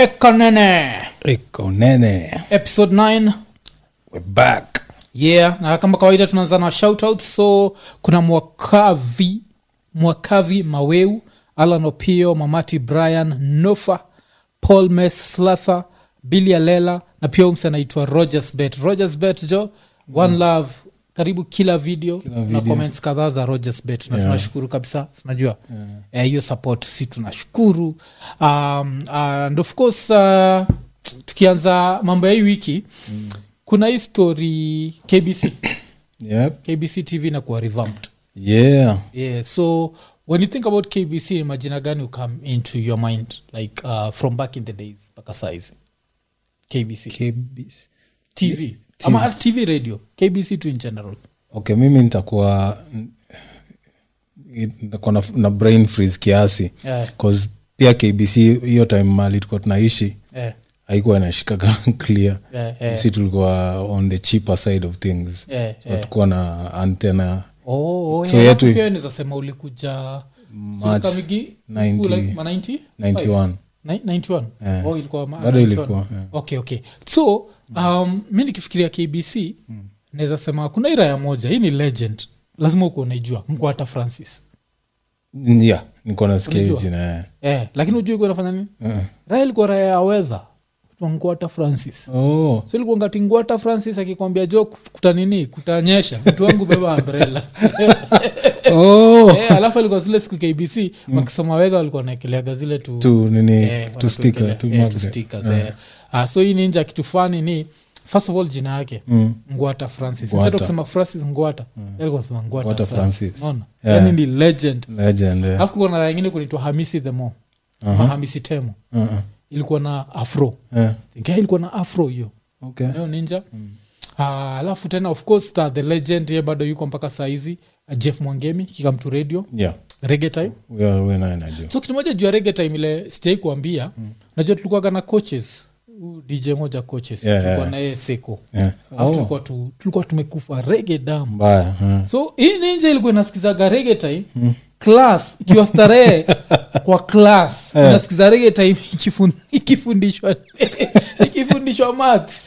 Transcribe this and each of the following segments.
ekanene iko nene episode 9 We're back yeah na kama kawaida tunaanza na shoutout so kuna mwakavi mwakavi maweu alan opio mamati brian nofa paul mes slather billy alela na pia umse anaitwa rogers bet rogers bet jo one love karibu kila video, Kila na video. comments kadhaa za rogers bet na Yeah. tunashukuru kabisa sinajua Eh, hiyo support si tunashukuru um, and of course uh, tukianza mambo ya hii wiki mm. kuna hii story kbc yep. kbc tv na kuwa revamped yeah yeah so when you think about kbc ni majina gani will come into your mind like uh, from back in the days mpaka saizi kbc KBC. tv ama hata tv radio kbc tu in general okay mimi nitakuwa nitakuwa na, na brain freeze kiasi yeah. cause pia kbc hiyo time mali tulikuwa tunaishi Yeah. haikuwa inashikaga clear Yeah, yeah. si tulikuwa on the cheaper side of things Yeah, so yeah. tukuwa na antena Oh, oh, So yeah, yetu- alafu pia nizasema ulikuja March Sulikamigi, 90 like ma 90? 91 Ni- 91 Yeah. oh, ilikuwa ma- Bado 91. ilikuwa, yeah. okay okay so um, mi nikifikiria kbc naweza sema kuna hii raya moja hii ni legend lazima uko unaijua mkwata francis yeah nikuwa nasikia hiyo Unajua? jina eh, lakini ujui kuwa nafanya nini yeah. raya ilikuwa raya ya wedha ngwata francis oh so ilikuwa ngati ngwata francis akikwambia jo kuta nini kutanyesha mtu wangu beba umbrella oh Eh, alafu alikuwa zile siku kbc wakisoma wedha walikuwa naekeleaga zile tu tu nini Eh, tu sticker wanatuwekelea- tu eh, magnet. tu stickers, eh. Ah, so hii ninja kitu fani ni first of all jina yake Mm. ngwata francis Ngwata. instead of kusema francis ngwata mm. alikuwa sema ngwata Ngwata francis Francis. Unaona? Yeah. yani ni legend legend yeah. alafu kuna raya ingine kunaitwa hamisi the mo Aha. hamisi temo Uh-uh. ilikuwa na afro Yeah. Ingawa ilikuwa na afro hiyo okay nayo ninja Ah, alafu tena of course the, the legend ye bado yuko mpaka saizi uh, jeff mwangemi kikamtu radio yeah rege time we are- we naye najua so kitu moja juu ya rege time ile sijai kuambia mm. najua tulikuwaga na coaches Huyu dj moja coaches Yeah, tulikuwa yeah. naye seko yeah. alafu oh, tulikuwa, tu, tulikuwa tumekufa rege dam mbaya huh. so hii ninja ilikuwa inasikizaga rege time mm. class ikiwa starehe kwa class Eh. inasikiza rege time ikifun- ikifundishwa ikifundishwa maths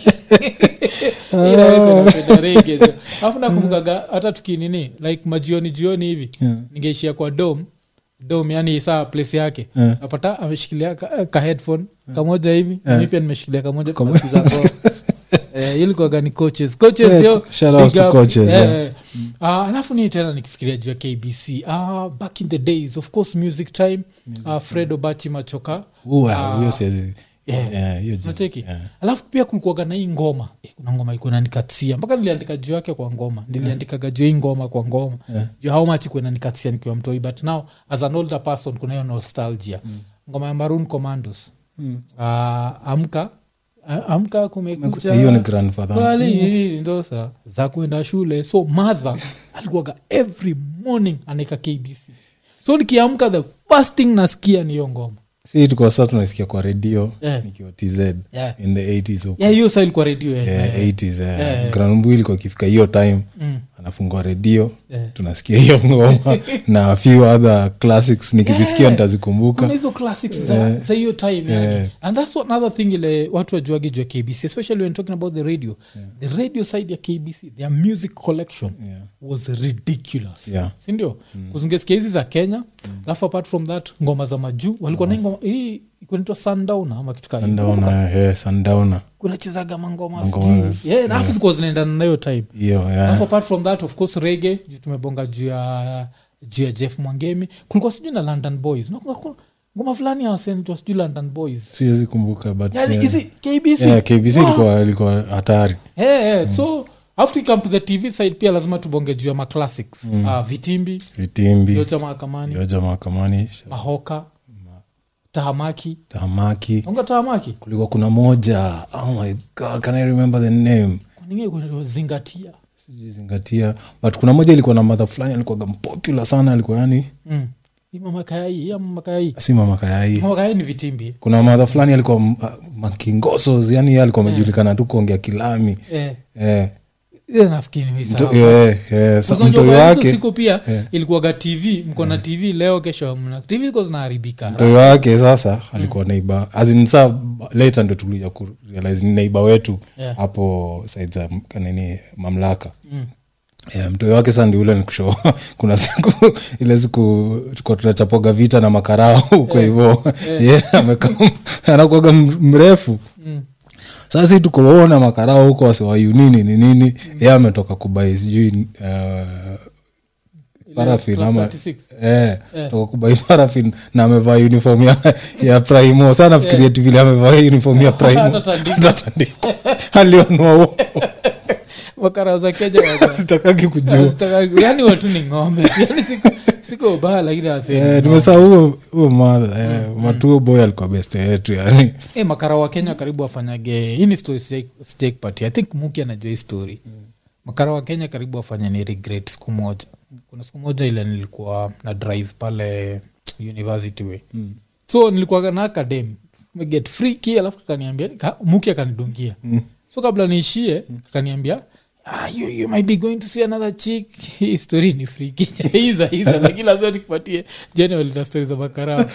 inaependa rege jo. alafu nakumbukaga hata tukinini like majioni jioni hivi Yeah. ningeishia kwa dom dom yani saa place yake Yeah. napata ameshikilia ka, ka headphone kamoja hivi Yeah. mi pia nimeshikilia kamoja Kamo- tunasikiza kwa eh, ilikuwaga ni coaches coaches Yeah, jo shout out big to up. coaches, Eh, yeah. eh. Ah, alafu ni tena nikifikiria juu ya kbc ah, back in the days of course music time uh, fred obachi machoka Ua, Ah, hiyo siwezi yeah. yeah, hiyo jina. nacheki Yeah. alafu pia kulikuaga na hii ngoma eh, kuna ngoma ilikuwa nanikatia mpaka niliandika juu yake kwa ngoma niliandikaga juu ya hii ngoma kwa ngoma Yeah. juu how much ikuwa nanikatia nikiwa mtoi but now as an older person kuna hiyo nostalgia ngoma ya maroon commandos Mm. Ah, amka ah, amka kumekucha hiyo ni grandfather Swali ndo sa za kwenda shule so mother alikuwaga every morning anaeka kbc so nikiamka the first thing nasikia ni hiyo ngoma si tukuwa saa tunasikia kwa redio Yeah. nikiwa tz Yeah. in the 80s huko ya hiyo sa ilikuwa redio eh, yeah, eh, 80s yeah. Yeah. granmbu ilikuwa ikifika hiyo time mm, anafungua redio Yeah. tunasikia hiyo ngoma na a few other classics nikizisikia Yeah. nitazikumbuka kuna hizo classics za, za hiyo time yani. Yeah. and that's what another thing ile watu wajuage juu ya kbc especially when talking about the radio the radio side ya kbc their music collection Yeah. was ridiculous Yeah. sindio mm. kuzungesikia hizi za kenya alafu apart from that ngoma za majuu walikuwa na ngoma hii kunaitwa sundowner ama kitu kama hiyo. sundowner yeah, sundowner kunachezaga mangoma Mangoma, sijui. yeah, na alafu zikuwa zinaendana na hiyo time hiyo alafu yeah. apart from that of course rege juu tumebonga juu ya juu ya jeff mwangemi kulikuwa sijui na london boys Na kuna- kuna ngoma fulani asenitwa sijui london boys siwezi kumbuka but yani yeah. hizi kbc Yeah, kbc Wow. ilikuwa ilikuwa hatari Eh, eh, so after you come to the tv side pia lazima tubonge juu ya maclassics mm. uh, vitimbi vitimbi yocha mahakamani yoja mahakamani mahoka tahamaki tamaki unga tahamaki kulikuwa kuna moja oh my god can i remember the name kuningine kuna zingatia sijizingatia but kuna moja ilikuwa na madha fulani alikuwaga popular sana alikuwa yani mm. Hii mama kayai hii mama kayai si mama kayai mama kayai ni vitimbi kuna madha fulani alikuwa m- ah, makingosos yani yeye alikuwa amejulikana tu kuongea kilami eh. eh, Eh, nafikiri Mto- nimeisahau. eh, eh, sa- Sasa unajua mtoi kwa hizo wake siku pia eh. ilikuwaga tv mko na tv leo kesho mna tv iko zinaharibika mtoi wake sasa alikuwa neiba azinsa later ndo tulija kurealize ni neiba wetu Yeah. hapo side za m- nini mamlaka Mm. yeah, mtoi wake sa ndi ule nikusho kuna siku ile siku tuko tunachapoga vita na makarao huko hivo yeah, amekaa anakuaga m- mrefu Mm. sasa si tukoona makarao huko wasiwayu nini ni nini ye ametoka kubai sijui uh, parafin Club ama 36. eh, Eh. toka kubai parafin na amevaa uniform ya, ya primo sa nafikiria tu vile amevaa uniform ya primo Hata tandiko. Hata tandiko. alionua huo. makara za keja waga- sitakaki kujua Hazitaka- yani watu ni ng'ombe yani siku siko ubaya lakini Eh, nimesaa huo huo madha eh, matuo boy alikuwa beste yetu yani e, makara wa kenya karibu wafanyage hii ni story sijai- sijai kupatia i think muki anajua hii story makara wa kenya karibu wafanya ni regret siku moja kuna siku moja ile nilikuwa na drive pale university way Mm. so nilikuwa na academ get free key alafu akaniambia nika- muki akanidungia Mm. so kabla niishie akaniambia ah, you, you might be going to see another chick hii story ni friki iza iza lakini lazima nikupatie general na story za makarao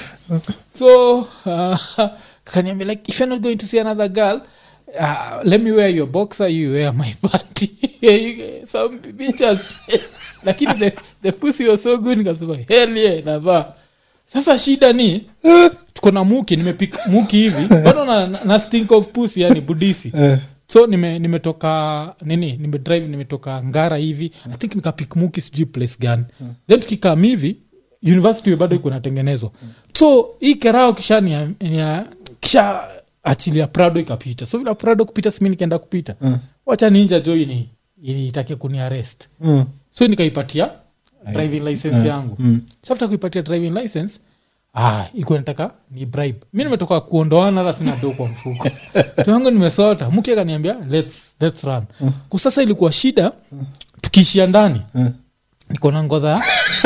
so uh, akaniambia like if you're not going to see another girl uh, let me wear your boxer you wear my panty some pictures lakini the, the pussy was so good nikasema hell yeah navaa sasa shida ni tuko na muki nimepika muki hivi bado na, na, na stink of pussy yani budisi eh, so nime- nimetoka nini nimedrive nimetoka ngara hivi i think nikapik muki sijui place gani then tukikam hivi university bado iko inatengenezwa so hii kerao kisha nia- nia- kisha achilia prado ikapita so vila prado kupita simi nikaenda kupita Mm. wacha ninja jo ini initake kuniarest mm, so nikaipatia driving license yangu mm. safta kuipatia driving license ah, ikuwa nataka ni bribe mi nimetoka kuondoana hata sina do kwa mfuko tuangu nimesota mke akaniambia let's, let's run kusasa ilikuwa shida tukiishia ndani Mm. niko na ngodha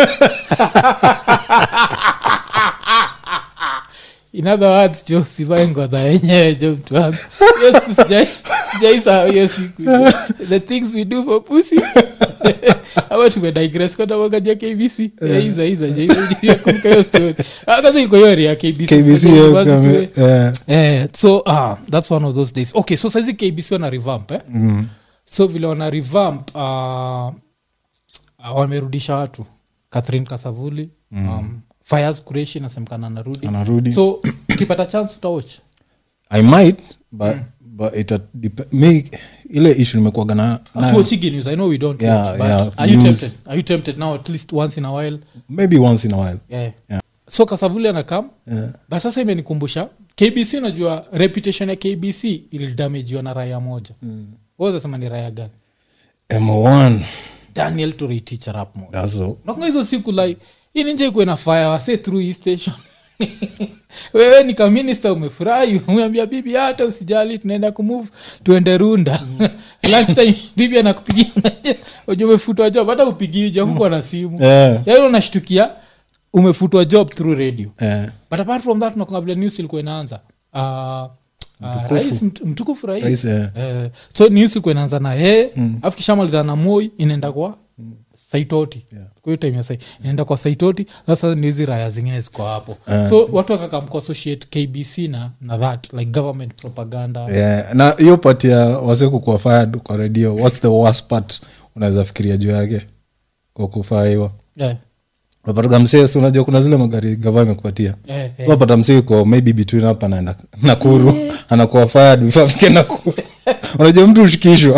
in other words jo sivae ngodha yenyewe jo mtu wangu hiyo siku sijai- sijaisahau hiyo siku the things we do for pussy ama tumedigress kwenda wakajia kbc Eh, iza iza jo Iza, kumbuka hiyo story Ah, kwanza iko hiyo area ya kbc kbc so university way. eh, Eh, so ah, that's one of those days okay so saizi kbc wana revamp eh? mm, so vile wana revamp uh, wamerudisha watu catherine kasavuli mm. um, fires kureshi nasemekana narudi anarudi so ukipata chance utawatch i might but, but it dep- me ile issue nimekuaga na nayo. tuochigi news i know we don't Yeah, watch, but yeah, are you news. tempted are you tempted now at least once in a while maybe once in a while yeah. Yeah. so kasavuli anakam yeah. but sasa imenikumbusha kbc unajua reputation ya kbc ilidamajiwa na raya moja mm. wazasema ni raya gani m1 daniel toreitich rap moja that's all nakunga hizo siku like hii ninje ikuwe na fire wase through hii station wewe ni kaminista umefurahi umeambia bibi hata usijali tunaenda kumove tuende runda lunchtime bibi anakupigia uja umefutwa job hata upigii jakuko na simu yeah. yaani unashtukia umefutwa job through radio yeah. but apart from that nakunga vile news ilikuwa inaanza uh, Uh, rais mt- mtukufu rais, Rais, eh. Eh, so news ilikuwa inaanza na yeye afu kishamalizana na moi inaenda kwa saitoti Yeah. kwa hiyo time ya sai inaenda kwa saitoti sasa ni hizi raya zingine ziko hapo Eh. so watu wakakam kuassociate kbc na, na that like government propaganda yeah. na hiyo part ya wase kukuwa fired kwa redio whats the worst part unaweza fikiria juu yake kwa kufaiwa yeah. unapataga msee si unajua kuna zile magari gava imekupatia Yeah, yeah. unapata msee iko maybe between hapa na nakuru anakuwa fired before afike nakuru unajua mtu ushikishwa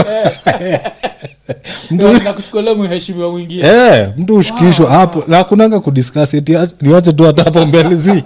Ndio, na kuchukulia mheshimiwa mwingine Eh, mtu ushikishwa hapo na kunanga kudiscuss eti niwache tu hata hapo mbele si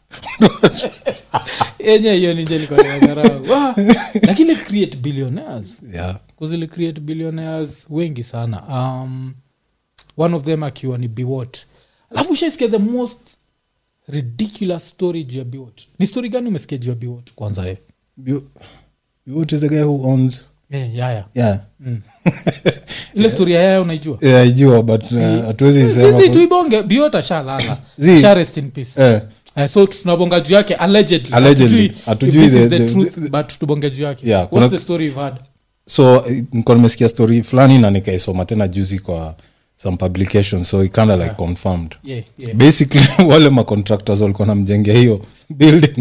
yenye hiyo ninjelikonagarau lakini create billionaires yeah. kuzili create billionaires wengi sana um, one of them akiwa ni biwot alafu ushaisikia the most ridiculous story juu ya biwot ni story gani umesikia juu ya biwot kwanza e You, what is the guy who owns yeah, yaya yeah mm. ile story ya yaya unaijua yeah, ajua but uh, hatuwezi sema sisi tuibonge biwot ashalala Zi. sha rest in peace eh, Eh, so tunabonga juu yake allegedly Allegedly. Hatujui if Hatujui this is the- the the- truth the- but tubonge juu yake Yeah, what's kuna- the story you've had so eh, nilikuwa nimesikia story fulani na nikaisoma tena juzi kwa some publication so it kinda like confirmed yeah, yeah. basically wale macontractors walikuwa namjengea hiyo building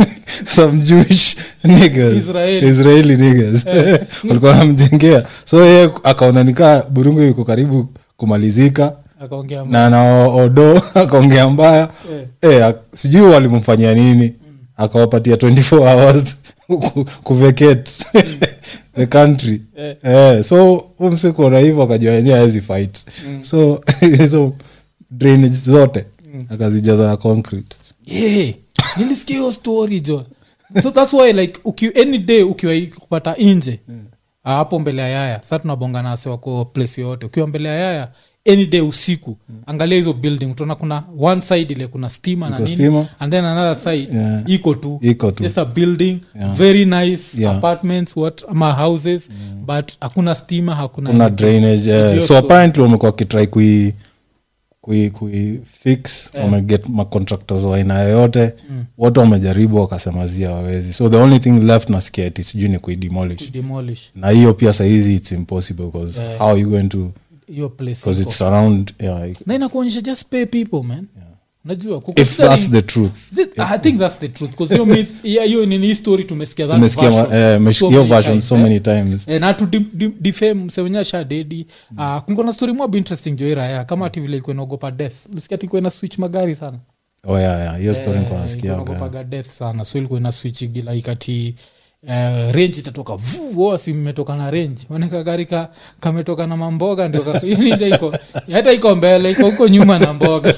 some jewish niggas Israeli. israeli niggas walikuwa namjengea so ye akaona nikaa burungu iko karibu kumalizika akaongea na na odo akaongea mbaya Eh. eh, ak- sijui walimfanyia nini akawapatia 24 hours ku- kuvacate the country Eh. eh, so umsikuona hivyo akajua wenyewe awezi fight so hizo drainage zote akazijaza na concrete yeah. nilisikia hiyo story jo so thats why like uki, any day ukiwa kupata nje ah, hapo mbele ya yaya sa tunabonga nase wako place yoyote ukiwa mbele ya yaya any day usiku angalia hizo building utaona kuna one side ile kuna stima na Iko nini stima. and then another side Yeah. iko tu Iko tu. just a building Yeah. very nice Yeah. apartments what ama houses but hakuna stima hakuna kuna anything. drainage eh, Idiot so story. apparently wamekuwa wakitrai kui kui, kui fix wameget macontractors wa aina yoyote wote wamejaribu wakasema zia wawezi so the only thing left nasikia ati sijui ni kuidemolish demolish na hiyo pia sahizi its impossible because Yeah. how are you going to hiyo place because iko. it's around yeah, na inakuonyesha just pay people man najua if that's the truth Th- i think that's the truth because hiyo myth hiyo hiyo nini hii story tumesikia that tumesikia ma- version eh, mesh- so hiyo many version times, so eh. many times Eh, na tu difame msewenye shadedi uh, kunkona story mob interesting joiraya kama ati vile ilikuwa inaogopa death lisikia ati ilikuwa ina switch magari sana oh yeah, yeah. hiyo story Eh, nilikuwa ilikuwa nasikia inaogopaga death sana so ilikuwa ina switch gila ikati Uh, range itatoka vu oh, si mmetoka na range oneka gari ka kametoka na mamboga ndio ka- hiyo ninja iko hata iko mbele iko huko nyuma na mboga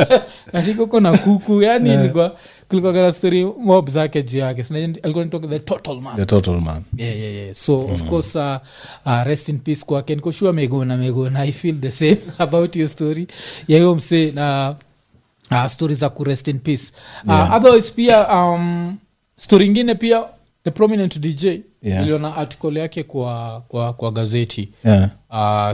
ati kuko na kuku yani ilikuwa kulikuwa kana story mob zake juu yake Sina- alikuwa nitoka the total man the total man yeah, yeah, yeah. so of course uh, uh, rest in peace kwake nikoshua megona megona i feel the same about your story ya hiyo msee na uh, story za kurest in peace uh, Yeah. otherwise pia um, story ingine pia the prominent dj Yeah. iliona article yake kwa, kwa, kwa gazeti yeah. uh,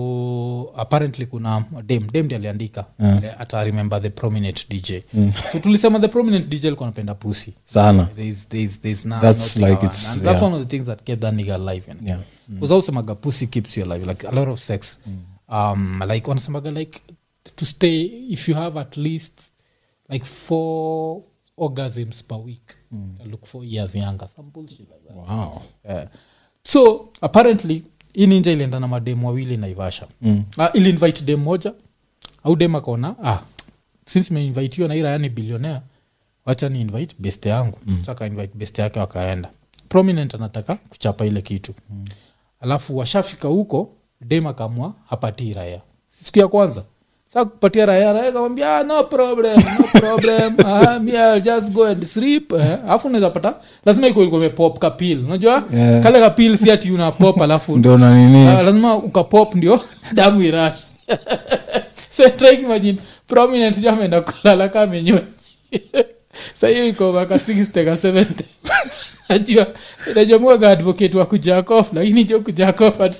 so apparently kuna dem dem ndi aliandika Yeah. yeah. ata remember the prominent dj so tulisema the prominent dj alikuwa anapenda pussy sana there's, there's, there's no, That's no like thing it's- and that's yeah. one of the things that kept that nigga alive you know? Yeah. because ausemaga pussy keeps you alive like a lot of sex um like wanasemaga like to stay if you have at least like four orgasms per week mm. look four years younger some bullshit like that wow yeah. so apparently hii ninja ilienda na mademu wawili naivasha mm. uh, ili invite dem moja au dem akaona ah, since meinvitiwa na irayani bilionea wacha ni invite best yangu mm. saka invite best yake wakaenda prominent anataka kuchapa ile kitu mm. alafu washafika huko dem akamwa hapatii raya siku ya kwanza sa kupatia raya raya kamwambia ah, no problem no problem ah, me I'll just go and sleep eh, alafu unaweza pata lazima iko ilikuwa imepop kapil unajua Yeah. kale kapil si ati una pop alafu ndio na nini Ah, lazima ukapop ndio damu irash so try imagine prominent jo ameenda kulala ka amenyonji sa hiyo iko maka 60 ka 70 najua najua mwaga advocate wa kujakof lakini jo kujakof at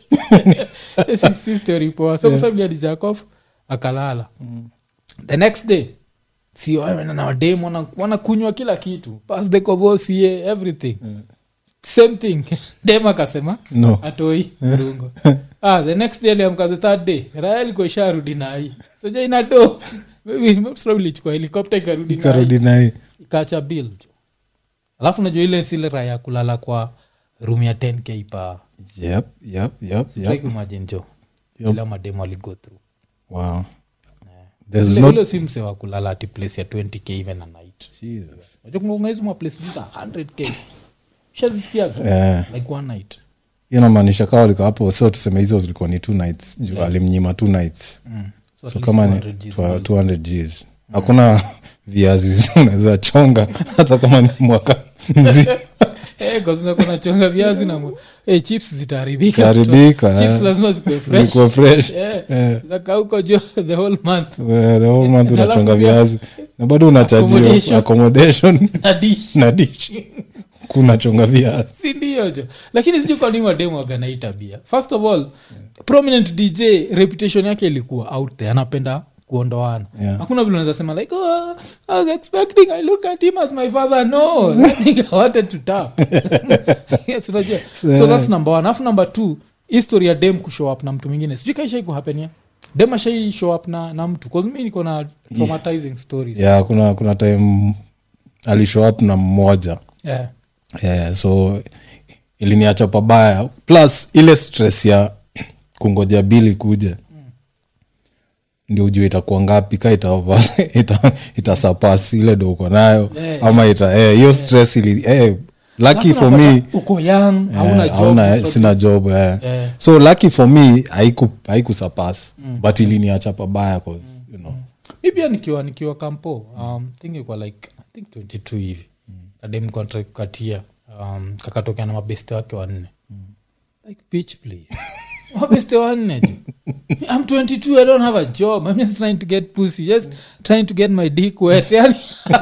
70 si, si story poa so kwa sababu alijakof akalala the next day si wameenda na wadem wana- wanakunywa kila kitu pas the kovosie everything same thing dem akasema no atoi mrungo ah, the next day aliamka the third day raya ilikuwa isharudi nai soja inato ilichukua helikopta ikarudi nai karudi naye ikacha bill jo alafu najua ile sile raya kulala kwa room ya 10k pa yep yep yep try yep kuimagine jo Yep. ila mademo aligo through wow there's Ule- no ule si mse wa kulala ati place ya 20k even a night jesus najua kunga hizo maplace za 100k shazisikiaga eh like one night hiyo namaanisha kawa liko hapo so tuseme hizo zilikuwa ni two nights juu alimnyima two nights mm. so, at so least kama ni 200 Gs twa- 200 gs hakuna viazi unaweza chonga hata kama ni mwaka mzima Eh, kwa sababu kuna chonga viazi na mu- eh, chips zitaharibika Zitaharibika, chips eh. lazima zikuwe fresh Zikuwe fresh Eh, Eh. zaka huko jo the whole month Eh, the whole month Alafu unachonga pia- viazi na bado unachajiwa Accommodation. accommodation na dish na dish kunachonga viazi si ndio jo lakini sijui kwa nini wademu waganai tabia first of all prominent dj reputation yake ilikuwa out there anapenda kuondoana Yeah. hakuna vile unaweza sema like oh, i was expecting i look at him as my father no That nigga wanted to tap yes, unajua so that's number one alafu number two history ya dem kushow up na mtu mwingine sijui kaishai kuhapenia dem ashai show up na, na mtu cause mi niko na traumatizing stories yeah kuna kuna time alishow up na mmoja yeah. yeah, so iliniacha pabaya plus ile stress ya kungoja bili kuja ndio ujue itakuwa ngapi ka itasurpass ita, itasurpass ile ndo uko nayo Yeah, ama ita eh, hiyo stress ili eh, lucky Alafu for unapata me uko young hauna eh, job hauna- so- sina job eh. Yeah. so lucky for me haiku haikusurpass but iliniacha pabaya cause you know mi pia nikiwa nikiwa kampo um, think kwa like i think 22 hivi kadem contract kukatia um, kakatokea na mabeste wake wanne like bitch please mabeste wanne tu i'm 22 i don't have a job i'm just trying to get pussy just trying to get my dick wet yani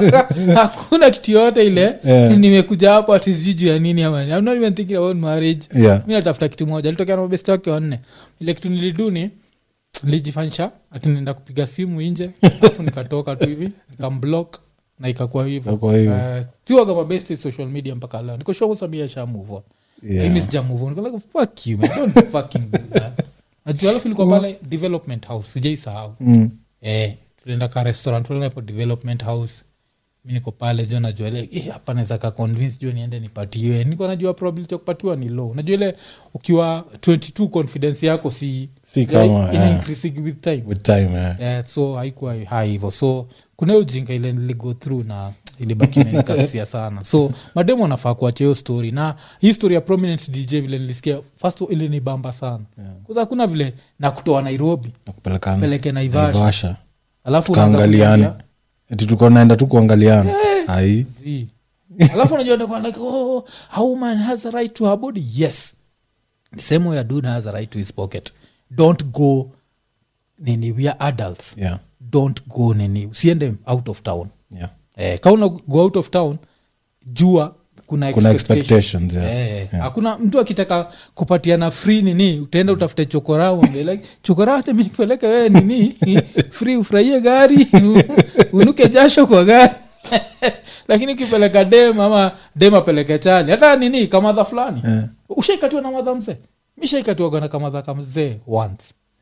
hakuna kitu yote ile Yeah. nimekuja hapo ati sijui juu ya nini ama i'm not even thinking about marriage yeah mi natafuta kitu moja alitokea na mabeste wake wanne ile kitu niliduni nilijifanyisha ati naenda kupiga simu nje alafu nikatoka tu hivi nikamblock na ikakuwa hivyo Ikakuwa hivyo. Eh, siwaga mabeste social media mpaka leo niko sure samia sha move on Yeah. Mimi sija move on. Niko like, fuck you, man. Don't fucking do that. Najua alafu ilikuwa pale development house sijaisahau mm. eh, tulienda ka restaurant tulienda hapo development house mi niko pale jo najua ile eh, hapa naweza ka convince jo niende nipatiwe niko najua probability ya kupatiwa ni low najua ile ukiwa 22 confidence yako si Si kama, ina eh. increasing with time with time eh. yeah, so haikuwa hai hivo so kuna hiyo ujinga ile niligo through na ilibaki imenikasia sana so mademu anafaa kuachia hiyo story na hii story ya prominent dj vile nilisikia first ili ni bamba sana yeah. hakuna vile na kutoa nairobi nakupelekana peleke naivasha naivasha alafu unaanza tukaangaliane kuniambia, eti tulikuwa naenda tu kuangaliana ai "Zii." alafu unajua ndio like oh a woman has a right to her body yes the same way a dude has a right to his pocket don't go nini we are adults yeah don't go nini usiende out of town yeah eh, kauna go out of town jua kuna, Kuna expectations. expectations, yeah. Eh, hakuna mtu akitaka kupatiana free nini utaenda utafute chokorao ambie like chokorao acha mi nikupeleke wewe nini free ufurahie gari unuke jasho kwa gari lakini ukipeleka dem ama dem apeleke chali hata nini kamadha fulani Eh. ushaikatiwa na madha mzee mishaikatiwaga na kamadha kamzee once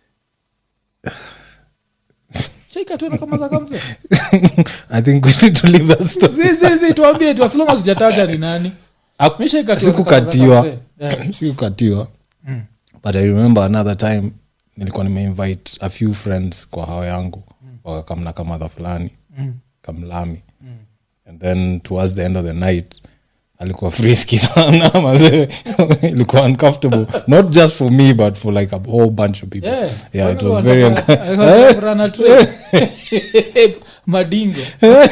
shaikatiwa na kamadha kamzee i think we need to leave that story zizizi tuambie tu asilonga sijataja ni nani Mishaikatiwa na sikukatiwa kamadha kamzee. Eh. sikukatiwa but i remember another time nilikuwa nimeinvite a few friends kwa hao yangu wakakamna kamadha fulani Mm. kamlami and then towards the end of the night alikuwa friski sana mazee ilikuwa uncomfortable not just for me but for like a whole bunch of people Yeah. yeah it Kwani was kwa very nataka- unco- alikuwa run a train. madingo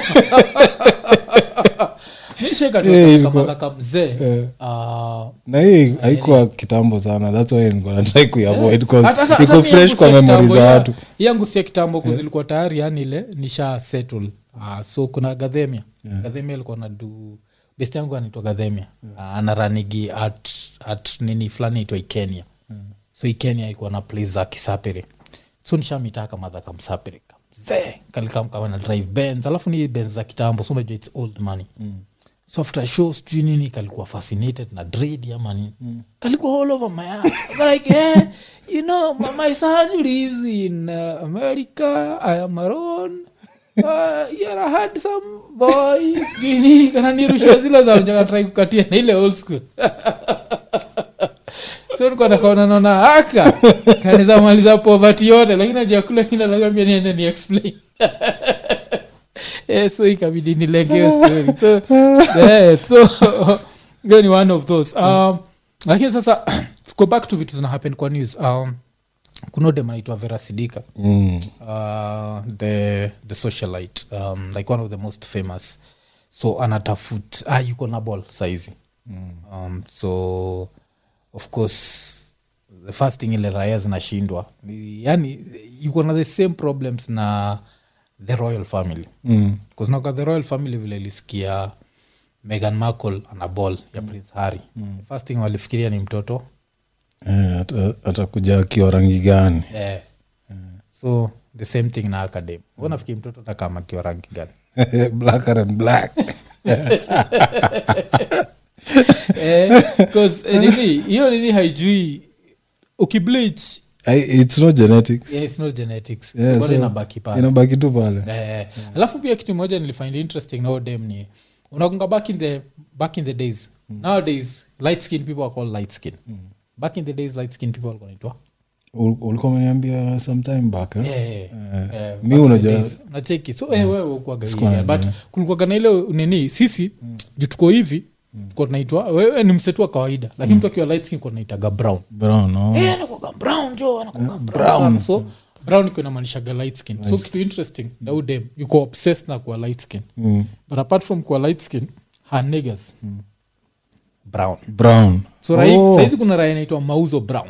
Yeah, mishekatokamadha ilikuwa- kamzee Yeah. Ah, na hii haikuwa kitambo sana thats why nilikuwa natrai kuiavoid because hata- hata- iko hata mi fresh yangu kwa si ya memory kitambo, za ya- watu yangu si ya kitambo kuzilikuwa tayari yani ile nisha settle Ah, so kuna gadhemia gadhemia alikuwa nadu best yangu anaitwa gadhemia Ah, anaranigi at, at nini fulani itwa ikenya so ikenya ilikuwa na place za kisapere so nishamitaka madha kamsapere kamzee kalikamkama na drive benz alafu ni benz za kitambo so umejua its old money so after show sijui nini kalikuwa fascinated na dread ama nini kalikuwa all over my ass. like eh, you know my, my son lives in uh, america i am alone Uh, yeah, I had some boy jini kananirushia zile za jakatrai kukatia na ile old school so nikuwa nakaona naona aka kanisa maliza poverty yote lakini ajakula kina naambia niende ni explain eh, so ikabidi nilegeo story so, yeah, so hiyo ni one of those um, lakini sasa go back to vitu zina happen kwa news um, kuna dem anaitwa vera sidika mm. uh, the, the socialite um, like one of the most famous so anatafut ah, yuko na ball saizi mm. um, so of course the first thing ile raya zinashindwa ni- yani yuko na the same problems na the royal family Mm. kuznaga the royal family vile ilisikia megan markle ana ball ya prince harry mm. first thing walifikiria ni mtoto Eh, ata- atakuja akiwa rangi gani eh. so the same thing na academ mm. nafikiri mtoto takamakiwa rangi gani blacker and black Eh, 'cause, eh, nini hiyo nini haijui ukibleach I, it's not genetics yeah, it's not genetics Yeah, Bado so inabaki pale inabaki tu pale Eh, alafu pia kitu moja nilifind interesting na dem ni unakunga back in the back in the days nowadays light skin people are called light skin back in the days light skin people walikuwa wanaitwa Ul- ulikuwa umeniambia sometime back eh? Yeah, Eh, eh, mi back in the unajua- days. nacheki so eh, wewe ukuwaga Sikuwa hivi, najua. but kulikuwaga na ile nini sisi juu tuko hivi tuko tunaitwa wewe ni msetu wa kawaida lakini mtu akiwa light skin kwa tunaitaga brown brown no? Eh, anakuwaga brown jo anakuwaga brown sana. so brown iko inamaanishaga light skin so kitu interesting na huyu dem yuko obsessed na kuwa light skin Mm. but apart from kuwa light skin her niggas brown brown so rai, Oh, saizi kuna raya inaitwa mauzo brown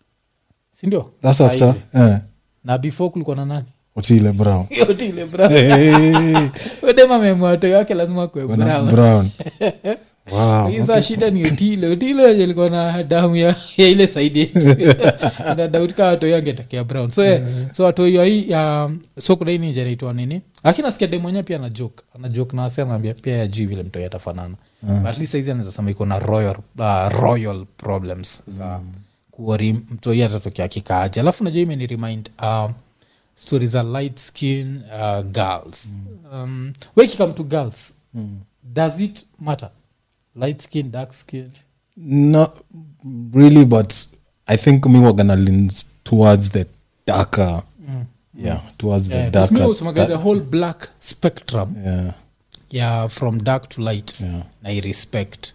sindio that's after eh, na before kulikuwa na nani otile brown yote ile brown Hey, udema memwato yake lazima kwe wana- brown brown wow Lakini saa shida ni utile utile wenye likuwa na damu ya, ya ile saidi yetu na dauti kaa watoi angetekea brown so, yeah. so watoi wa hii ya so kuna hii ninja inaitwa nini lakini nasikia dem mwenyewe pia ana joke ana joke na wasi anaambia pia yajui vile mtoi atafanana But at least saizi anaweza sema iko na royal, uh, royal problems za kuori mtoi atatokea kikaaji alafu najua imeni remind um, story za light skin uh, girls um, wekikam to girls does it matter light skin dark skin not really but i think mi wagana leans towards the darker yeah towards the Yeah, 'cause darker me usemaga the whole black spectrum yeah yeah from dark to light yeah na i respect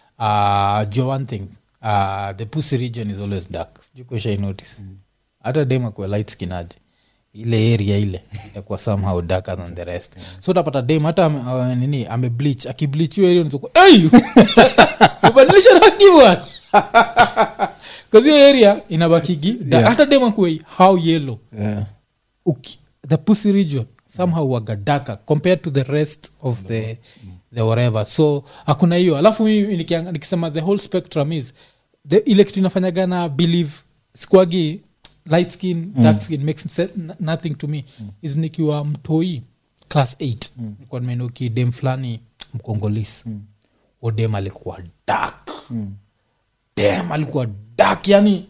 uh, jo one thing uh, the pussy region is always dark jukoshai notice hata dem akuwa light skin aje ile area ile itakuwa somehow darker than the rest so utapata dem hata ame- uh, nini amebleach akibleach hiyo area unazokuwa, hey! ubadilisha rangi bwana kazi hiyo area inabakigi da- Yeah. hata dem akuwe how yellow yeah uki, the pussy region somehow waga darker compared to the rest of the the whatever so hakuna hiyo alafu mimi nikianga- nikisema the whole spectrum is the ile kitu inafanyaga na believe squagi light skin dark skin makes se- n- nothing to me is nikiwa mtoi class 8 mm. nikuwa nimenoki dem fulani mkongolis mm. odem alikuwa dark mm. dem alikuwa dark yani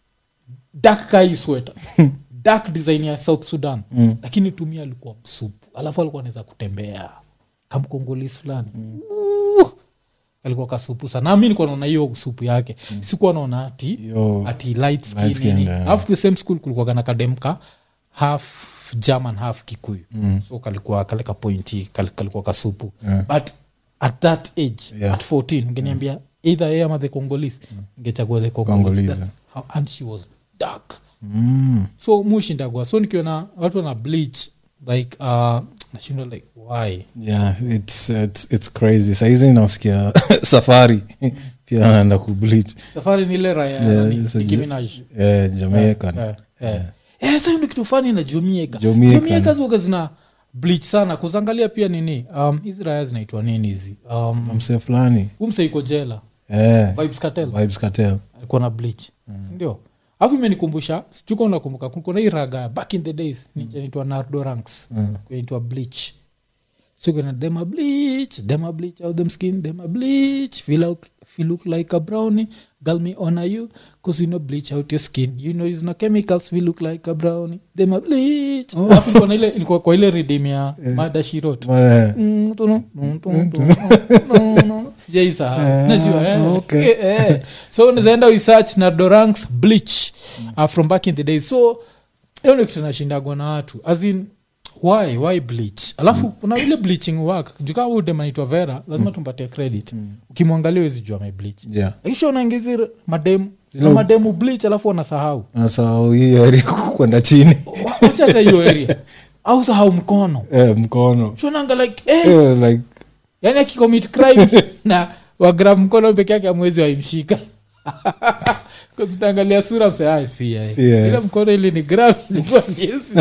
dark kai sweta dark design ya south sudan mm. lakini tumia alikuwa msupu alafu alikuwa anaweza kutembea kamkongolis fulani uh, alikuwa kasupu sana nami nikuwa naona hiyo supu yake mm. sikuwa naona ati Yo, ati light skin, light skin, nini. yeah. alafu the same school kulikuwa kana kademka half german half kikuyu mm. so kalikuwa kaleka pointi kal, kalikuwa kasupu Yeah. but at that age Yeah. at 14 ngeniambia either yeye ama the congolese ngechagua the congolese Congolese, That's how, and she was dark mm. so mushindagwa so nikiona watu wana bleach like uh, nashindwa like why yeah it's, it's, it's crazy saizi nasikia safari pia anaenda kubleach safari ni ile raya Yeah, nani, it's a Nicki ju- Minaj. yeah, jamaican Eh, eh. Eh, sasa hiyo ndio kitu fani na jomieka Jamaican. jomieka ziwaga zina bleach sana kuzangalia pia nini um, hizi raya zinaitwa nini hizi um, mse fulani umse iko jela eh, vibes cartel vibes cartel alikuwa na bleach sindio alafu imenikumbusha sijuka unakumbuka kulikuwa na hii raga back in the days mm. naitwa nardo ranks Mm. inaitwa bleach so kuna dema bleach dema bleach out them skin dema bleach feel, out, feel look like a brownie girl me honor you cause you know bleach out your skin you know is no chemicals feel look like a brownie dema bleach alafu ilikuwa na ile ilikuwa kwa ile redeem ya mada she wrote Mara- Mm, tunu, mm, tunu, tunu, tunu. sijaisahau najua eh. okay. Eh, eh. so unazaenda research na doranks bleach uh, from back in the day so hiyo ndio kitu nashindagwa na watu as in why why bleach alafu kuna ile bleaching work jukaa udemanaitwa vera lazima tumpatie credit ukimwangalia wezi jua amebleach yeah akisha unaingizi mademu Zile- mademu bleach alafu wanasahau nasahau hii area kwenda chini Wa- wacha hata hiyo area au sahau mkono eh, mkono shonanga like eh, eh, like yani akicommit crime na wagram mkono peke yake amwezi waimshika utaangalia sura mse si yeye. Si yeye. ile mkono ili ni gram ilikuwa ni Yesu.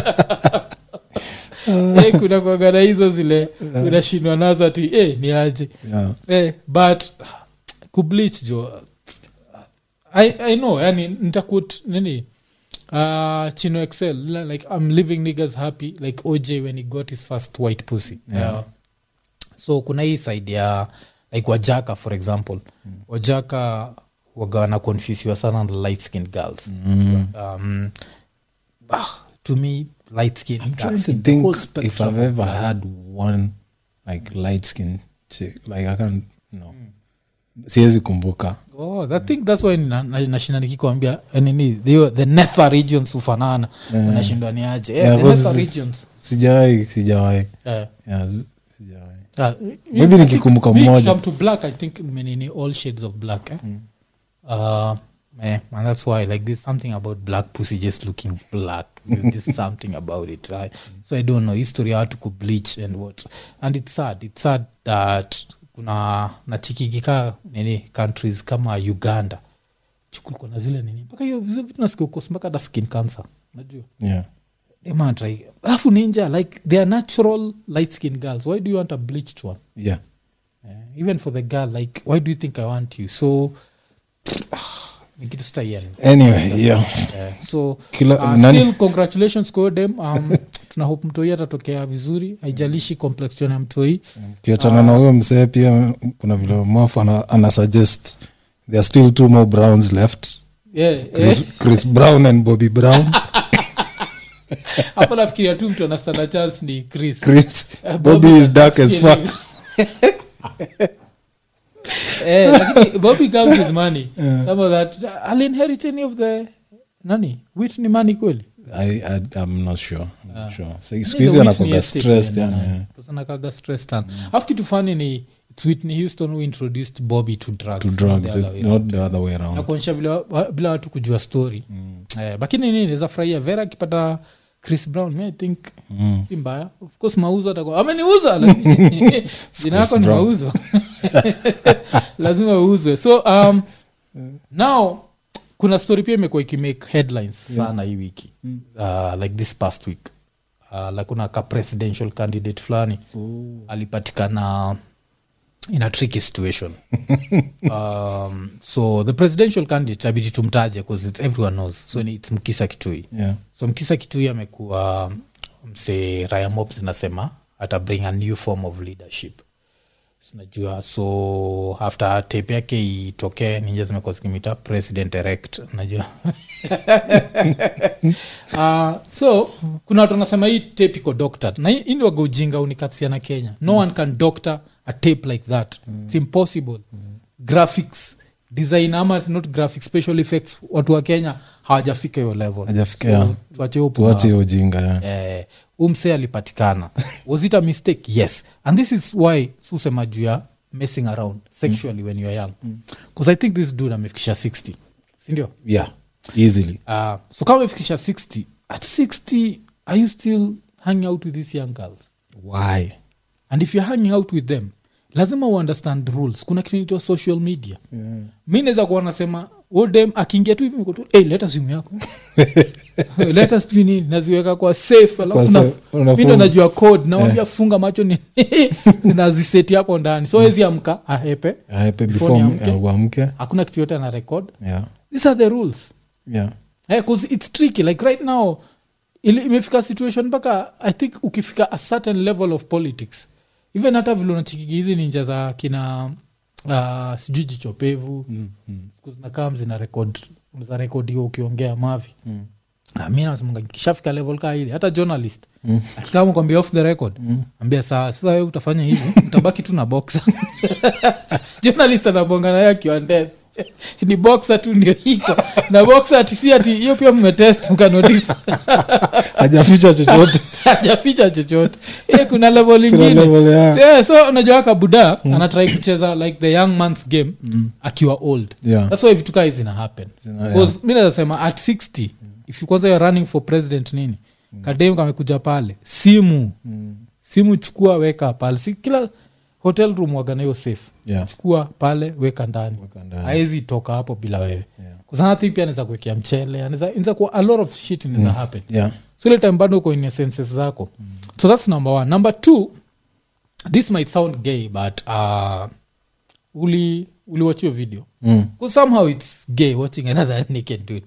Eh, kuna kuagana hizo zile unashindwa nazo ati eh, ni aje yeah. eh, but kubleach jo I, i know yani nitakut nini uh, chino excel li- like i'm living niggas happy like oj when he got his first white pussy Yeah. Uh, so kuna hii side ya like wajaka for example wajaka wagawana confusiwa sana na light skin girls um, ah, to me light skin I'm dark trying to skin, the think whole if spectrum I've of ever black. had one like light skin chick. Like I can't no. Siwezi kumbuka. Oh, I think that's why na- na- nashinda nikikwambia eh, nini the, the nether regions hufanana Yeah. unashindwa ni aje Eh, Yeah, the because nether it's- regions Sijawahi, sijawahi. Eh, Yeah, zi- sijawahi. ah, Maybe I nikikumbuka think- me mmoja. come to black i think menini all shades of black eh? uh, eh, and that's why like there's something about black pussy just looking black there's just something about it right? so i don't know history how to bleach and what and it's sad it's sad that kuna nachikikika nini countries kama uganda kulikuwa na zile nini mpaka hiyo hizo vitu nasikia ukosi mpaka hata skin cancer najua Yeah. demantrai alafu ninja like they are natural light skin girls why do you want a bleached one Yeah. Eh, even for the girl like why do you think i want you so ni kitu sitaiani Anyway, yeah. Eh, so Kila- uh, nani- still congratulations kwa huyo dem um, tuna hope mtoi atatokea vizuri haijalishi complexion ya mtoi ukiachana na huyo msee pia kuna vile mwafu ana, ana suggest there are still two more browns left yeah, eh, chris, chris brown and bobby brown hapo nafikiria tu mtu anastanda chance ni chris chris Eh, bobby is dark as skin- fuck eh, lakini bobby comes with money some of that i'll inherit any of the nani whitney money kweli I, I, i'm not sure, I'm not sure. So, siku Maybe hizi Whitney anakuwa Estate stressed yeah, yani, yeah. yeah. Because anakaga stressed sana alafu kitu fani ni its whitney houston who introduced bobby to drugs to not drugs the other way it- not the other way around nakuonyesha bila, wa- bila watu kujua story eh, lakini nini naweza furahia vera akipata chris brown mi i think si mbaya of course mauzo atakuwa ameniuza lakini jina yako ni Brown. mauzo lazima uuzwe so um, now kuna story pia imekuwa ikimake headlines sana hii wiki uh, like this past week uh, like kuna ka presidential candidate fulani alipatikana in a tricky situation um, so the presidential candidate abidi tumtaje because it's everyone knows so ni- it's mkisa kitui yeah. so mkisa kitui amekuwa mse raya mop zinasema ata bring a new form of leadership sinajua so after tape yake itokee ninja zimekuwa zikimita president erect najua uh, so kuna watu wanasema hii tape iko doctored na hii hii ndio waga ujinga unikatia na kenya no one can doctor a tape like that its impossible graphics design ama not graphics special effects watu wa kenya hawajafika hiyo level Hajafika, yeah. tuache hiyo tuache pumbavu hiyo ujinga yeah. eh, umse alipatikana was it a mistake yes and this is why susema juu ya messing around sexually when you're young because i think this dude amefikisha 60 sindio yeah easily uh, so kama amefikisha 60 at 60 are you still hanging out with these young girls why and if you're hanging out with them lazima uunderstand rules kuna kitu inaitwa social media yeah. mi naweza kuwa nasema odem akiingia tu hivi niko tu hey, leta simu yako leta sijui nini naziweka kwa safe Kwa alafu safe, na- unafunga. mi ndo najua code nawambia funga macho ni naziseti hapo ndani so wezi amka ahepe aepe Before before niamke. m- uamke hakuna kitu yote ana record yeah these are the rules yeah because it's tricky like right now ili- imefika situation mpaka i think ukifika a certain level of politics even hata vile unachikiki hizi ninja za kina uh, sijui jichopevu mm. Mm. siku zinakaa zina rekod za rekodiwa ukiongea mavi Mm. Na mi nasemanga kishafika level kaa ile hata journalist mm. akikama kwambia off the record mm. ambia sawa sasa we utafanya hivi utabaki tu na boxa journalist anabonga naye akiwa ndani ni boxa tu ndio iko na boxa ati si ati hiyo pia mmetest mkanotis hajaficha chochote hajaficha chochote Eh, kuna level Kuna ingine level, yeah. yeah, so unajua kabuda anatrai kucheza like the young man's game akiwa old Yeah. thats why vitu kaa hizi zina happen Zina- Because mi naweza sema at 60 if you kwanza you're running for president nini kadem kamekuja pale simu Mm. simu chukua weka pale si kila hotel room wagana hiyo safe Yeah. chukua pale weka ndani Weka ndani. haezi toka hapo bila wewe Yeah. kusanathi pia anaweza kuwekea mchele anaweza inaweza kuwa a lot of shit inaweza happen yeah so ile time bado uko in senses zako so that's number one number two this might sound gay but uh, uli uliwatch your video Mm. Because somehow it's gay watching another naked dude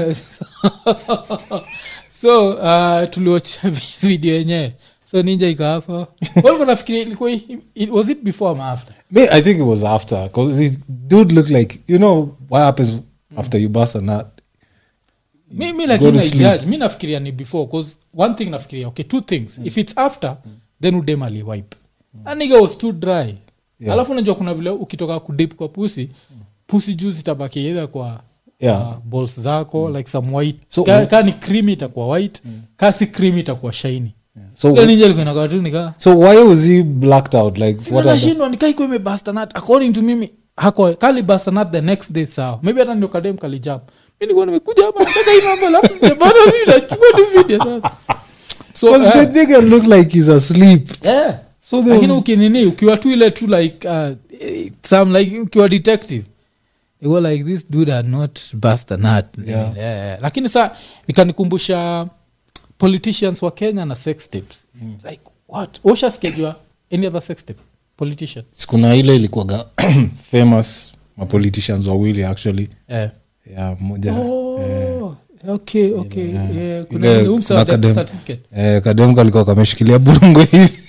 so uh, tuliwatch video yenyewe so ninja ikaapa walikuwa nafikiria ilikuwa it, was it before ama after Me, I think it was after because it dude looked like you know what happens after you bust a nut. mi, mi Go lakini to sleep. naijudge mi nafikiria ni before bcause one thing nafikiria okay two things if it's after then udem aliwipe aniga was too dry Yeah. alafu unajua kuna vile ukitoka kudip kwa pusi pusi juu zitabaki either kwa Yeah. uh, balls zako like some white So- ka, ka ni cream itakuwa white ka si cream itakuwa shiny So Ile ninja ilikuwa inakaa tu nika so why was he blacked out? Like what? Are the, nashindwa nikaiko imebastanat according to mimi hako kali bastanat the next day sawa maybe hata ndio kadem kalijam mi nilikuwa nimekuja hapa nataka hii mambo alafu sijapata mimi nachukua tu video sasa so Because eh, the nigga looked like he's asleep. yeah. So there lakini was- ukinini ukiwa tu ile tu like uh, eh, some like ukiwa detective you were like this dude had not bust a nut Yeah. yeah. lakini sa ikanikumbusha politicians wa kenya na sex tapes like what ushaskejiwa any other sex tape politician kuna ile ilikuwaga famous mapoliticians wawili actually yeah. yeah, moja oh, okay okay Yeah. yeah. kuna Ile- ile umsa kuna wa death kadem- certificate eh, kademko alikuwa kameshikilia burungo hivi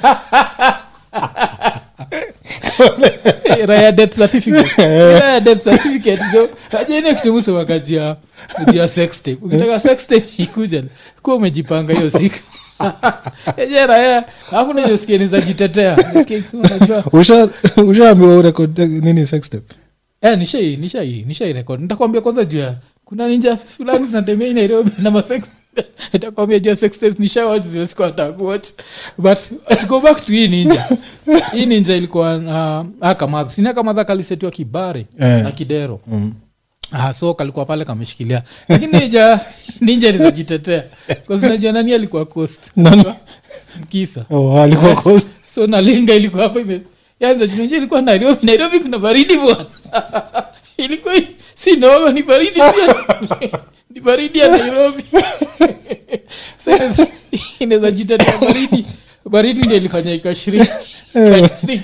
raya death certificate raya death certificate jo ajene kitumuso wakajia jia sex tape ukitaka sex tape ikuja kuwa umejipanga hiyo siku eje raya alafu najosikia nizajitetea Nisikia ikisema, unajua Usha- ushaambiwa urekod nini sex tape Eh, nishai nishai nishai record nitakwambia kwanza juu ya kuna ninja fulani zinatembea hii nairobi na masex nitakwambia juu ya sex tapes nishawatch zile siku nataka kuwatch but to go back to hii ninja hii ninja ilikuwa uh, akamadha sini akamadha kalisetiwa kibare Eh. na kidero Ah, so kalikuwa pale kameshikilia lakini ninja ninja nizajitetea kazinajua nani alikuwa cost Nani? mkisa oh, alikuwa close. so nalinga ilikuwa hapa ime yanza junajua ilikuwa nairobi nairobi kuna baridi bwana ilikuwa hi- si noma ni baridi pia ni baridi ya nairobi So inaweza- inaweza jitetea baridi baridi ndio ilifanya ikashrink ikashrink.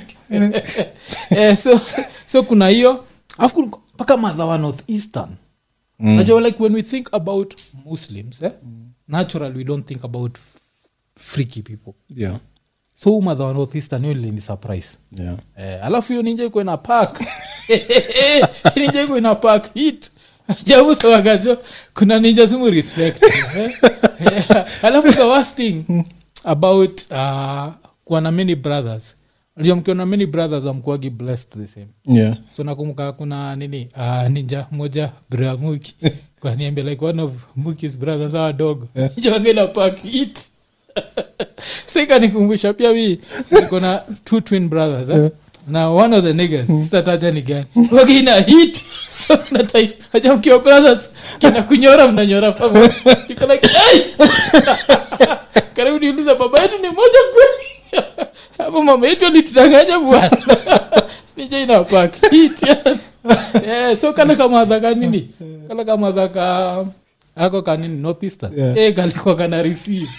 eh, so so kuna hiyo alafu kuna- mpaka madha wa north eastern Mm. najua like when we think about muslims eh, natural we don't think about freaky people yeah, so huu madha wa north eastern hiyo ilini surprise yeah. eh, alafu hiyo ninja iko ina park ninja iko ina park hit jabusawagajo kuna ninja simu respect eh? Eh, alafu the worst thing about uh, kuwa na many brothers najua mkiwa na many brothers amkuagi blessed the same yeah. so nakumbuka kuna nini uh, ninja moja bra muki kwaniambia like one of mukis brothers awa dogo ninja wangela park hit so ikanikumbusha pia mi niko na two twin brothers eh? na one of the niggas sitataja ni gani wakina hit so natai aja mkiwa brothers kina kunyora mnanyora pamoja Niko like hey! karibu niuliza baba yetu ni moja kweli hapo mama yetu alitudanganya bwana nije inapak hit yeah, so kale kamadha kanini kale kamadha ka ako kanini northeastern Yeah. eh, kalikuwa kana receive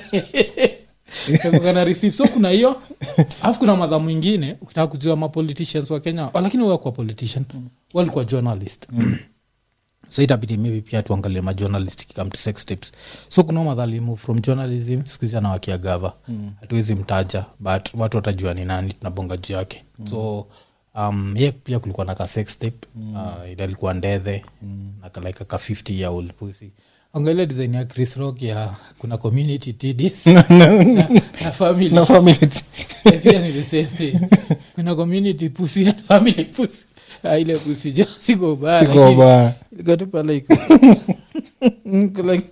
Kalikuwa kana receive so kuna hiyo alafu kuna madha mwingine ukitaka kujua mapoliticians wa kenya oh, lakini wakuwa politician walikuwa journalist so itabidi maybe pia tuangalie majournalist kikam to sex tips so kuna madhali move from journalism skuhizi anawakia gava hatuwezi mtaja but watu watajua ni nani tunabonga juu yake so um, ye pia kulikuwa na ka sex tape uh, ile alikuwa ndethe na ka- like ka 50 year old pussy angalia design ya chris rock ya kuna community tds na, na family na family t- Eh, pia ni the same thing kuna community pussy and family pussy Ah, ile pussy jo siko baya siko lakini- ba ilikuwa tu pale iko- Iko like-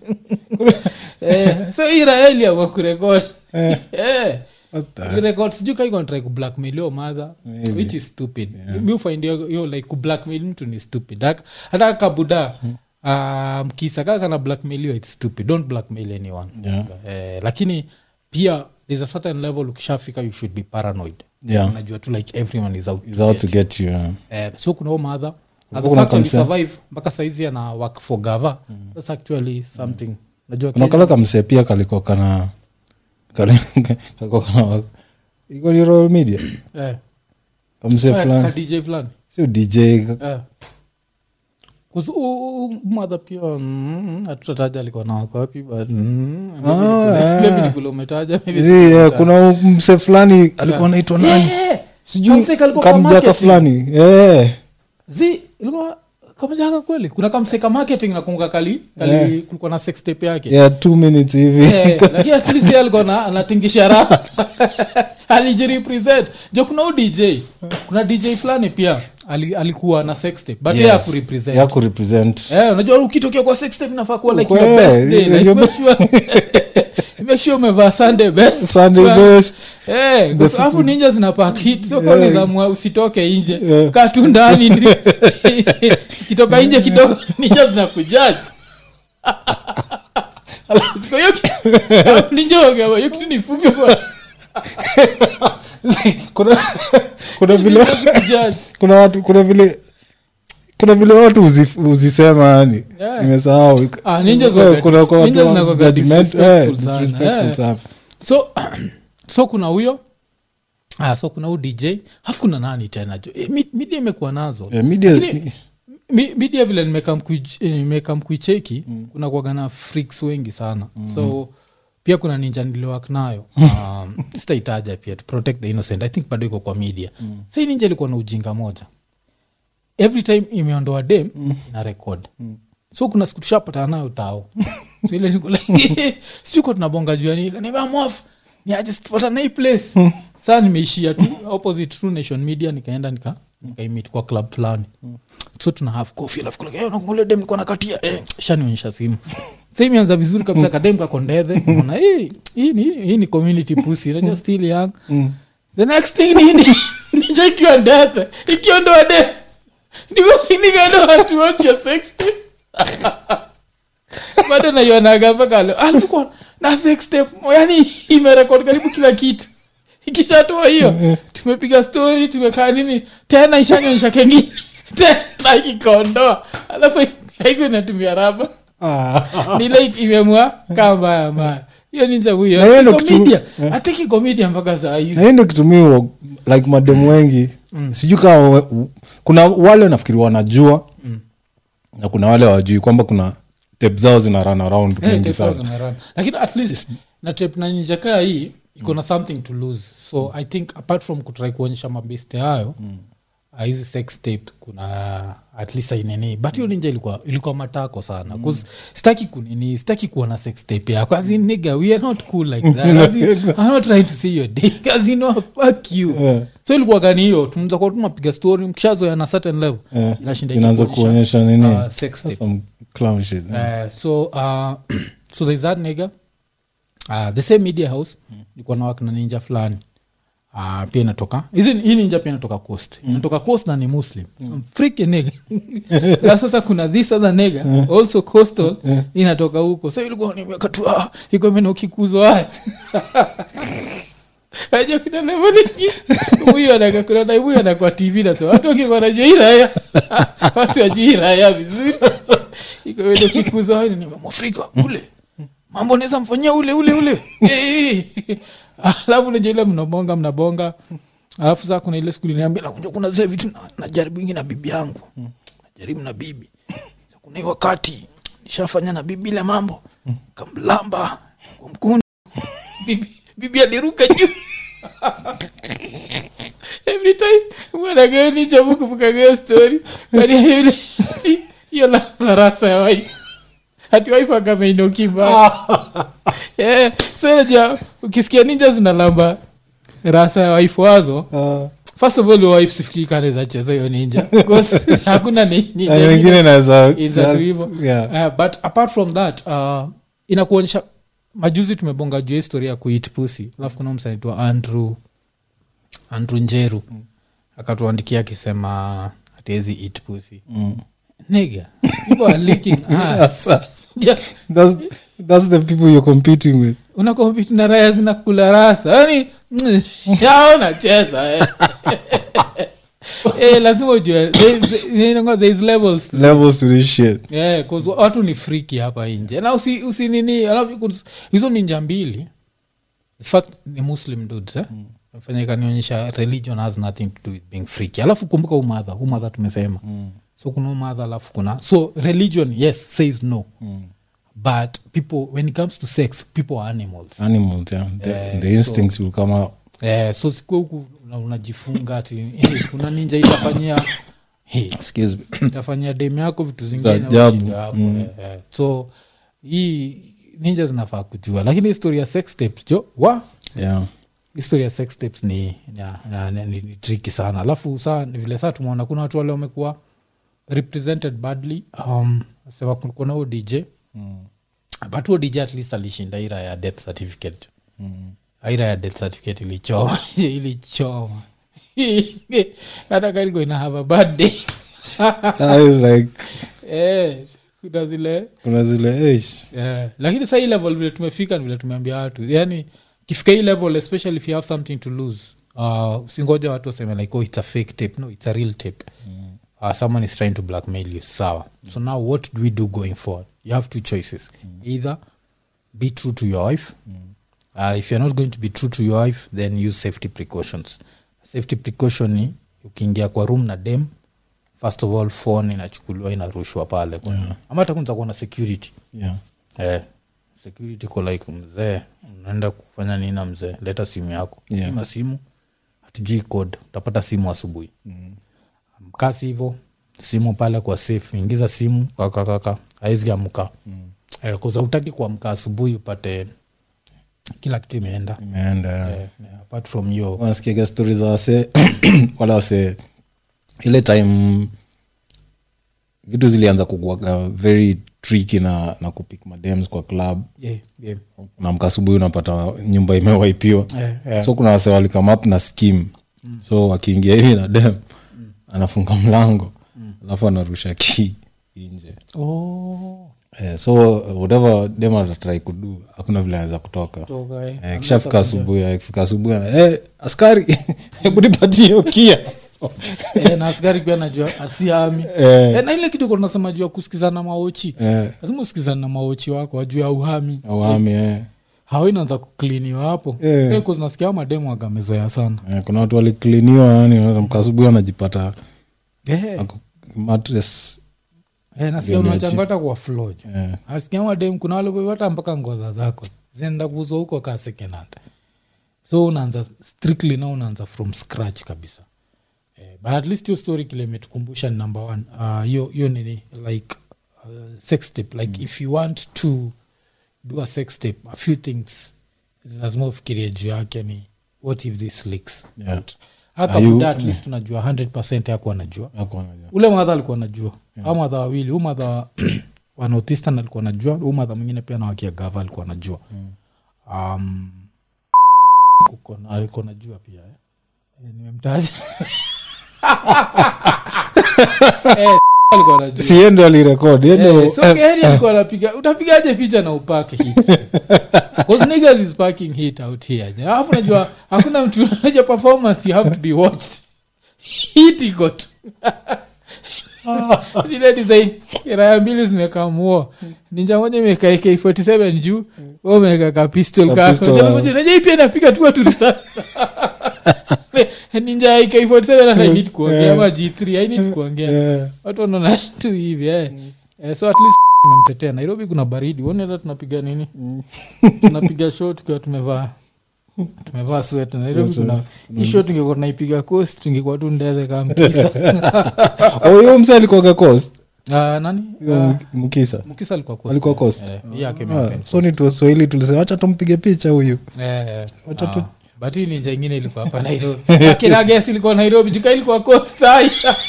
Eh, so iraeli ama kurekod Eh. What the- record sijui kaikonatrai kublackmail yo madha Maybe. which is stupid mi ufind yo yo like kublackmail mtu ni stupid Hak- hata kabuda um, kisa kaa kana blackmail yo its stupid don't blackmail anyone Yeah. eh, lakini pia there's a certain level ukishafika you should be paranoid Yeah. unajua tu like everyone is out He's to out get to get you uh, Eh, so kuna huo madha Kuna concern. alisurvive mpaka saizi ana work for gava thats actually something najua kuna Kenya- kale kamsee pia kalikuwa kana kali- kalikuwa kana iko ni Royal media eh, kamse Eh, ka fulani dj fulani sio dj Eh. 'Cause u- u- mother pia mm, hatutataja alikuwa na wako wapi but mm, maybe Ah, ni kule- ah. maybe ni kule umetaja maybe Zi, si eh, umetaja. kuna mse fulani alikuwa anaitwa nani Eh, sijui kamseka alikuwa kwa kamjaka marketing. fulani eh. zi ilikuwa kamjaka kweli kuna kamseka marketing nakunga kali kali kulikuwa na sex tape yake yeah, two minutes hivi Eh, lakini at least yeye alikuwa na- anatingisha raha alijirepresent jo kuna u dj kuna dj fulani pia ali, alikuwa na sex tape but yeye Yes. hakurepresent ya kurepresent Eh, unajua ukitokea kwa sex tape inafaa kuwa like Ukwe, your best day like your make sure make sure umevaa sunday best sunday Kwa- best Eh, kwa sababu ninja zinapaka hit sio kwa Yeah. nidhamu usitoke nje Yeah. kaa tu ndani ndi- kitoka nje kidogo ninja zinakujaji Siko hiyo ki- ninja wangewa, hiyo kitu ni fupi kwa kuna kuna vile ninja zikujaji. kuna watu kuna vile kuna vile watu huzi- huzisema yani Yeah. nimesahau Ah, ninjas Kuna- wako- kuna- kuna ninjas watu zinakuwaga judgment- disrespectful eh, sana. disrespectful Eh. sana. so so kuna huyo ah, so kuna huu dj hafu kuna nani tena jo eh, mi- media imekuwa nazo Eh, media- Lakini, mi- media vile nimekam kuich- eh, nimekam kuicheki kuna kuagana freaks wengi sana so pia kuna ninja niliwak nayo um, sitaitaja pia to protect the innocent i think bado iko kwa media mm. sai ninja ilikuwa na ujinga moja every time imeondoa dem ina record so kuna siku tushapatana nayo tao so ile niko like, siko tunabonga juu yani nimeamwaf ni aje tupatana hii place saa nimeishia tu opposite True nation media nikaenda nika nikaimit kwa club fulani so tuna have coffee alafu kule eh nakungole dem niko nakatia eh shanionyesha simu sasa imeanza vizuri kabisa kadem kako ndethe naona hii hii ni hii ni community pussy unajua still young the next thing ni ni ninja ikiwa ndethe ikiondoa de nimeenda watu watch your sex tape bado naionaga mpaka leo alikuwa na sex tape yani imerekod karibu kila kitu ikishatoa hiyo tumepiga story tumekaa nini tena ishanyonyesha kengine tena ikikaondoa alafu haiku inatumia raba nile imemua kaa mbaya mbaya hiyo ninja Na hiyo huyo ndo kitu- komedia atiki komedia mpaka saa na hizi hii ndo kitumiwa like mademu wengi sijui kama we- kuna wale nafikiri wanajua na kuna wale wajui kwamba kuna tep zao zina run around Eh, mingi tape sana zao zinarun. lakini at least na tape na ninja kaa hii iko na something to lose so i think apart from kutrai kuonyesha mabeste hayo ah, hizi sex tape kuna at least ainini but hiyo ninja ilikuwa ilikuwa matako sana bcause sitaki kunini sitaki kuona sex tape yako as in nigga we are not cool like that as in, i'm not trying to see your dick as in no fuck you Yeah. so ilikuwa gani hiyo tunaweza kuwa tunapiga story mkishazoea na certain level Eh, inashinda inaanza ikikuonyesha, kuonyesha nini uh, sex tape some clown shit Uh, so uh, so there's that nigga uh, the same media house nilikuwa na work na ninja fulani uh, pia inatoka hizi hii ninja pia inatoka coast inatoka coast na ni muslim Some freaking nigga na sasa kuna this other nigga also coastal inatoka huko so ilikuwa nimeweka tu ah, iko meno ukikuzwa haya aja kuna leveliki huyu anaka kuna na huyu anakuwa tv na so watu wakikuwa najua hii raya watu wajui hii raya vizuri iko wendo kikuzo hayo ni mwafrika ule mambo naweza mfanyia ule ule ule Eh, eh. alafu najua ile mnabonga mnabonga alafu saa kuna ile siku liniambia nakuja kuna zile vitu na- najaribu ingi na bibi yangu najaribu na bibi Sasa kuna hii wakati nishafanya na bibi ile mambo kamlamba kwa mkuni bibi, bibi aliruka juu every time mwanagayo nijabu kumkagayo story bali yule hiyo la darasa ya wai hati waifu akameinokiba yeah. so najua ukisikia ninja zinalamba rasa ya waifu wazo Uh, first of all wife sifikiri kanaweza cheza hiyo ninja because hakuna ni- ninja na ingine wengine naweza Inza just- tu hivyo. yeah. Uh, but apart from that uh, inakuonyesha majuzi tumebonga juu ya historia ya kuit pusi alafu kuna msanaitwa andrew andrew njeru akatuandikia akisema hatuwezi eat pussy Mm. nigga people are licking ass yeah. That's, that's the people you're competing with unakompiti na raya zinakula rasa yani yao nacheza eh. eh, lazima ujue there is- you know, there is levels to levels to this shit yeah, 'cause watu ni friki hapa nje na usi, usi nini alafu kuna- hizo ninja mbili in fact ni muslim dudes eh? fanya ikanionyesha religion has nothing to do with being freaky alafu kumbuka umadha umadha tumesema mm. so kuna umadha alafu kuna so religion yes says no mm. but people when it comes to sex people are animals animals yeah. the, Yeah, the instincts will come out eh, so siku huku una- unajifunga ati hey, kuna ninja itafanyia hey, excuse me itafanyia dem yako vitu zingine Za ajabu. ushinde hapo, eh, eh. so hii ninja zinafaa kujua lakini historia ya sex tapes jo wa yeah historia ya sex tapes ni, na, na, na, ni, ni triki sana alafu saa ni vile saa tumeona kuna watu wale wamekuwa represented badly um, sema kulikuwa na huo dj mm. but huo dj at least alishinda ira ya death certificate Mm. ira ya death certificate ilichoma ilichoma hata kaliko ina have a bad day That is like eh, kuna zile kuna zile ish yeah. lakini sa hii level vile tumefika ni vile tumeambia watu yani kifika hii level especially if you have something to lose uh, usingoja watu waseme like oh it's a fake tape no it's a real tape mm. uh, someone is trying to blackmail you sawa so now what do we do going forward you have two choices mm. either be true to your wife mm. uh, if you're not going to be true to your wife then use safety precautions safety precaution ni ukiingia kwa room na dem first of all phone inachukuliwa inarushwa pale yeah. ama hata kunza kuwa na security yeah eh, security ko like mzee unaenda kufanya nini na mzee leta simu yako Yeah. sima simu hatujui code utapata simu asubuhi mm. mkasi hivo simu pale kwa safe ingiza simu kakakaka aezi amka Mm. eh, kuza utaki kuamka asubuhi upate kila kitu imeenda imeenda yeah. eh, eh, apart from hiyo wanasikiaga stori za wase wala wase ile time vitu zilianza kukuaga very tricky na, na kupik madems kwa club yeah, yeah. na mkasubuhi unapata nyumba imewaipiwa Eh, eh. so kuna wase walikam na skim mm. so wakiingia hivi na dem mm. anafunga mlango alafu anarusha ki nje Oh, eh, so whatever dem atatrai kudu hakuna vile anaweza kutoka toka, eh. Eh, kishafika asubuhi eh, kifika asubuhi ana, eh, askari hebu nipatie hiyo kia Eh, na askari pia najua asiami Eh. Eh, na ile kitu nasema juu ya kusikizana maochi Eh, lazima usikizana na maochi wako wajuu ya uhami awami eh. hao inaanza kukliniwa hapo Eh. Eh, 'cause nasikia hao mademu wagamezoea sana Eh, kuna watu walikliniwa yani mkasubuhi anajipata Eh, ako- mattress eh, nasikia Ndio unachangata kwa floor jo. eh, asikia mademu kuna wale hata mpaka ngodha zako zinaenda kuuzwa huko kaa second hand so unaanza strictly na unaanza from scratch kabisa eh, but at least hiyo story kile imetukumbusha ni number one Ah, hiyo hiyo nini like uh, sex tape like if you want to do a sex tape a few things lazima ufikirie juu yake ni what if this leaks Yeah. out hata Are you- buda at least unajua 100 yako anajua hakuwa anajua. ule madha alikuwa najua yeah. au madha wawili huu madha wa- wa northeastern alikuwa najua huu madha mwingine pia na wakia gava alikuwa najua um, kuko na- alikuwa najua pia eh. Eh, nimemtaja Eh, alikuwa najua si yeye ndo alirekod yeye ndo- Eh, so Gary alikuwa anapiga utapigaje picha na upake hit Cause niggas is packing hit out here alafu najua hakuna mtu najua performance you have to be watched hit iko tu ile design raya mbili zimekamua ninja moja imeka ak47 juu we umeweka ka pistol Ka kako pistol, Jamaa ah. moja, najua hii pia inapiga tu watu risasi ninja ak47 hata need kuongea ama g3 i need kuongea Eh, watu wanaona tu hivi eh. Eh, so at least memtetea nairobi kuna baridi uone hata tunapiga nini tunapiga show tukiwa tumevaa tumevaa sweta nairobi kuna hii show tungekuwa tunaipiga coast tungekuwa tu ndeze kama mkisa oh, huyo mse alikuwaga coast Ah, nani Huyo Ah, Mk- mkisa mkisa alikuwa coast alikuwa coast Eh, hii yake Ah, imehappen. so ni tuwaswahili tulisema wacha tumpige picha huyu Eh, eh. Wacha tu- Ah, but hii ninja ingine ilikuwa hapa nairobi akirages ilikuwa nairobi juka ilikuwa coast ai.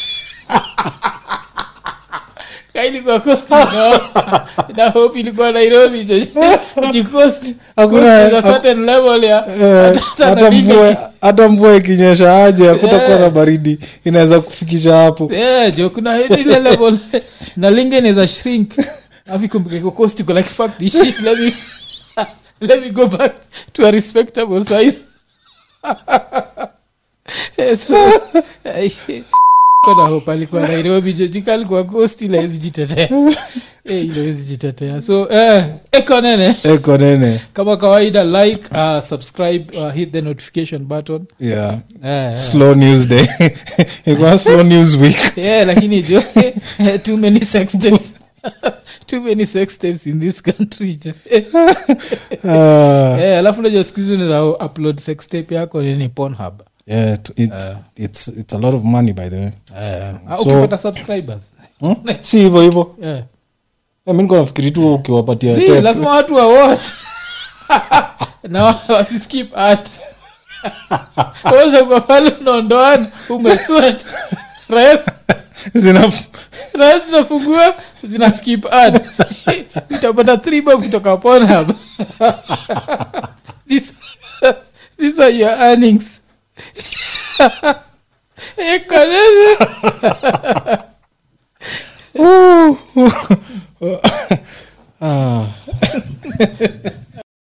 Ka ilikuwa coast no. na hope ilikuwa nairobi jikost Hakuna- a certain level ya Eh, hata hata napiga- mvua hata mvua ikinyesha aje hakutakuwa na baridi inaweza kufikisha hapo Yeah, jo kuna ile level na linga inaweza shrink afu ikumbuke iko coast iko like fuck this shit let me let me go back to a respectable size Eh, so, eh, na hope alikuwa nairobi jojika alikuwa coast ila hawezi jitetea Eh, ile hawezi jitetea so eh, eko nene eko nene kama kawaida like uh, subscribe uh, hit the notification button yeah eh, eh. slow news day ikuwa slow news week yeah lakini jo too many sex tapes too many sex tapes in this country jo Ah, Eh, alafu najua siku hizi unaweza upload sex tape yako nini pornhub yeah it, it, it's, it's a lot of money by the way Ah, So- ukipata subscribers hmm? si hivyo hivyo yeah. Eh, mi niko nafikiri tu ukiwapatia si tape. lazima watu wawatch na wa- wasiskip at weza kwa pale unaondoana umeswet rais Zina- rais zinafungua zina skip ad utapata three bob kutoka pornhub this, these are your earnings ekanene Ah.